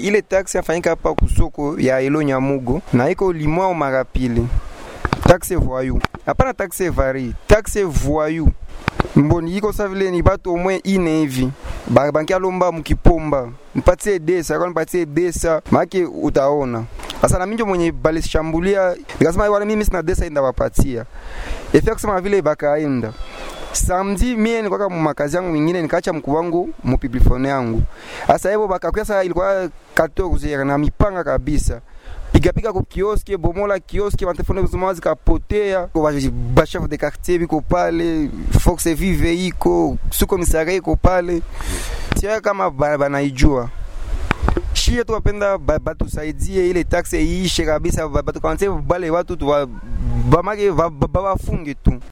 ile taksi afanyika hapa kusoko ya Elo Nyamugo na iko limwa mara pili. Taxe voyou. Hapana taxe vari, taxe voyou. Mboni iko sa vile ni batu au moins ine hivi. Ba banki alomba mkipomba. Nipatie desa, kwa nipatie desa, maana utaona. Sasa na minjo mwenye balishambulia, nikasema wale mimi sina desa enda wapatia. Efia kusema vile bakaenda. Samedi mie nilikuwa mu makazi yangu mingine nikaacha mkuu wangu mu piblifone yangu. Sasa hivyo bakakuya sasa ilikuwa 14 na mipanga kabisa piga piga ku kioski bomola kioski matelefone kuzima zikapotea ba chef de quartier biko pale Fox vive iko suko misara iko pale sia kama banaijua shie tu wapenda batusaidie ile taxe iishe kabisa batukanse bale watu tu bamake bawafunge tu